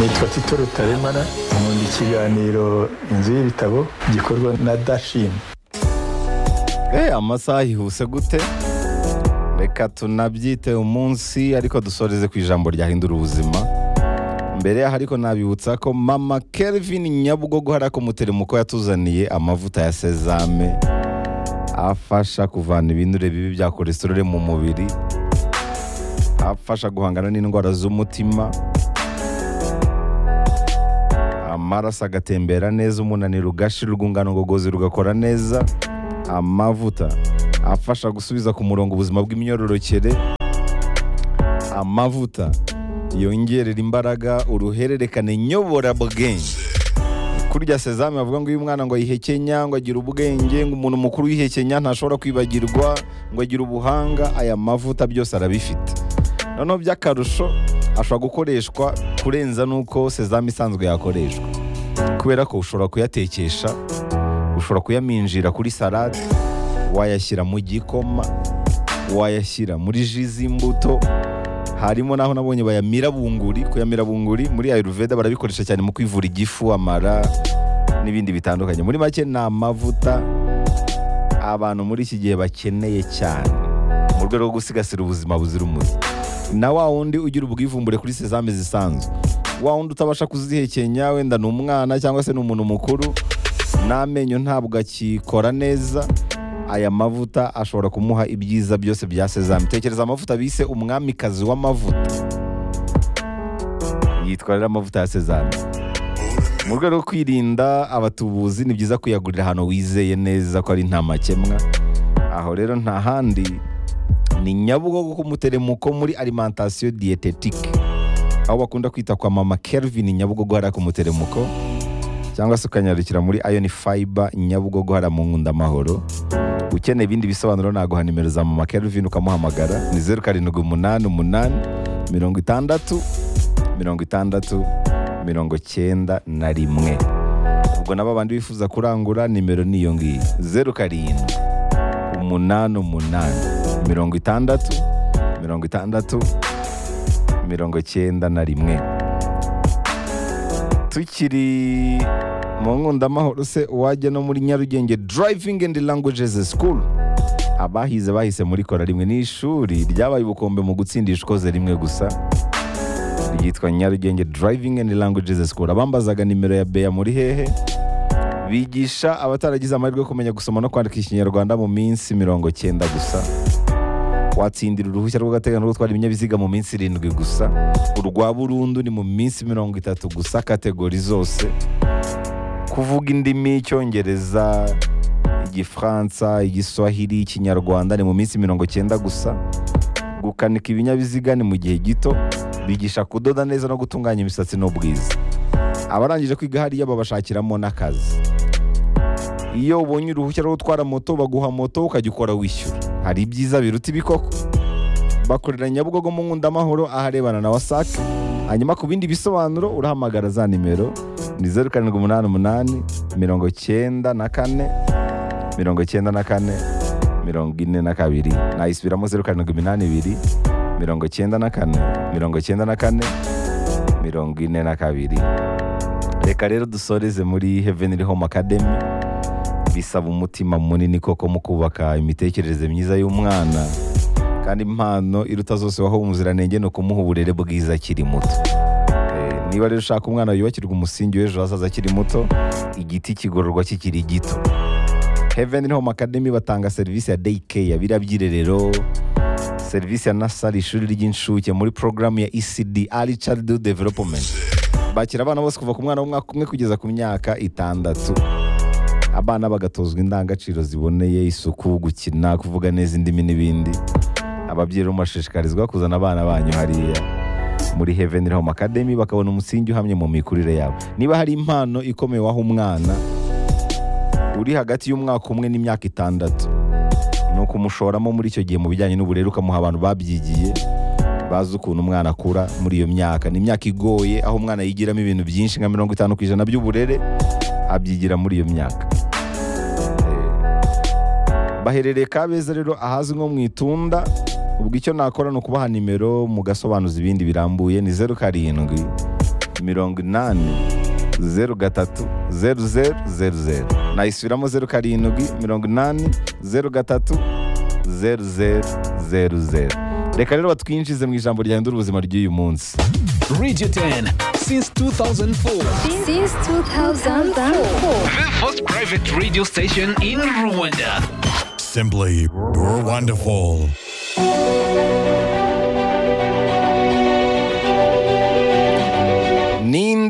nitwa tito rutaremara nkunda ikiganiro inzu y'ibitabo gikorwa na dashini Eh, amasaha ihuse gute reka tunabyite umunsi ariko dusoreze ku ijambo ryahindura ubuzima mbere yaho ariko nabibutsa ko mama kelvin nyabugogo hari akumuteremuko yatuzaniye amavuta ya sezame afasha kuvana ibinure bibi bya kolesterole mu mubiri afasha guhangana n'indwara z'umutima amaraso agatembera neza umunaniro ugashira urwungano ngogozi rugakora neza amavuta afasha gusubiza ku murongo ubuzima bw'imyororokere amavuta yongerera imbaraga uruhererekane nyobora bwenge kurya sezame bavuga ngo uyu mwana ngo ayihekenya ngo agire ubwenge ngo umuntu mukuru uyihekenya ntashobora kwibagirwa ngo agire ubuhanga aya mavuta byose arabifite noneho by'akarusho ashobora gukoreshwa kurenza n'uko sezame isanzwe yakoreshwa kubera ko ushobora kuyatekesha ushobora kuyaminjira kuri salade wayashyira mu gikoma wayashyira muri ji z'imbuto harimo n'aho nabonye bayamira bunguri kuyamira bunguri muri ayurveda barabikoresha cyane mu kwivura igifu amara n'ibindi bitandukanye muri make ni amavuta abantu muri iki gihe bakeneye cyane mu rwego rwo gusigasira ubuzima buzira umuze na wa wundi ugira ubwivumbure kuri sezame zisanzwe wa wundi utabasha kuzihekenya wenda ni umwana cyangwa se ni umuntu mukuru n'amenyo ntabwo akikora neza aya mavuta ashobora kumuha ibyiza byose bya sezame tekereza amavuta bise umwamikazi w'amavuta yitwa rero amavuta ya sezame mu rwego rwo kwirinda abatubuzi ni byiza kuyagurira ahantu wizeye neza ko ari nta makemwa aho rero nta handi ni nyabugogo k'umuteremuko muri alimentation dietetique aho bakunda kwita kwa mama Kelvin nyabugogo hariya k'umuteremuko cyangwa se ukanyarukira muri Ion Fiber Nyabugogo hariya mu Nkundamahoro ukeneye ibindi bisobanuro naguha nimero za mama Kelvin ukamuhamagara ni zeru karindwi umunani umunani mirongo itandatu mirongo itandatu mirongo cyenda na rimwe ubwo nabo bandi bifuza kurangura nimero ni iyo ngiyo zeru karindwi umunani umunani mirongo itandatu mirongo itandatu mirongo cyenda na rimwe tukiri mu nkundamahoro se wajya no muri nyarugenge driving and languages school abahize bahise muri kora rimwe ni ishuri ryabaye ubukombe mu gutsindisha ikoze rimwe gusa ryitwa nyarugenge driving and languages school abambazaga nimero ya beya muri hehe bigisha abataragize amahirwe yo kumenya gusoma no kwandika ikinyarwanda mu minsi mirongo cyenda gusa watsindira uruhushya rw'agateganyo rwo gutwara ibinyabiziga mu minsi irindwi gusa urwa burundu ni mu minsi mirongo itatu gusa kategori zose kuvuga indimi icyongereza igifaransa igiswahili ikinyarwanda ni mu minsi mirongo cyenda gusa gukanika ibinyabiziga ni mu gihe gito bigisha kudoda neza no gutunganya imisatsi n'ubwiza abarangije kwiga hariya babashakiramo n'akazi iyo ubonye uruhushya rwo gutwara moto baguha moto ukajya ukora wishyura hari ibyiza biruta ibikoko bakorera nyabugogo mu nkundamahoro aharebana na wasake hanyuma ku bindi bisobanuro urahamagara za nimero ni zeru karindwi umunani umunani mirongo cyenda na kane mirongo cyenda na kane mirongo ine na kabiri nayisubiramo zeru karindwi iminani ibiri mirongo cyenda na kane mirongo cyenda na kane mirongo ine na kabiri reka rero dusoreze muri heavenly home academy bisaba umutima munini koko mu kubaka imitekerereze myiza y'umwana kandi impano iruta zose waho umuziranenge ni ukumuha uburere bwiza akiri muto Eh, niba rero ushaka umwana yubakirwa umusingi w'ejo hazaza akiri muto igiti kigororwa kikiri gito heaven home academy batanga serivisi ya day care biriya by'irerero serivisi ya nasari ishuri ry'incuke muri porogaramu ya ecd early childhood development bakira abana bose kuva ku mwana w'umwaka umwe kugeza ku myaka itandatu abana bagatozwa indangagaciro ziboneye isuku gukina kuvuga neza indimi n'ibindi ababyeyi rero murashishikarizwa kuzana abana banyu hariya muri heaven home academy bakabona umusingi uhamye mu mikurire yabo niba hari impano ikomeye waho umwana uri hagati y'umwaka umwe n'imyaka itandatu ni ukumushoramo muri icyo gihe mu bijyanye n'uburere ukamuha abantu babyigiye bazi ukuntu umwana akura muri iyo myaka ni imyaka igoye aho umwana yigiramo ibintu byinshi nka mirongo itanu ku ijana by'uburere abyigira muri iyo myaka Eh, baherereye kabeza rero ahazwi nko mu itunda ubwo icyo nakora ni ukubaha nimero mugasobanuza ibindi birambuye ni zeru karindwi mirongo inani zeru gatatu zeru zeru zeru zeru nayisubiramo zeru karindwi mirongo inani zeru gatatu zeru zeru zeru zeru reka rero batwinjize mu ijambo ryahindura ubuzima ry'uyu munsi Radio 10 since 2004. Since 2004. The first private radio station in Rwanda. Simply, you're wonderful.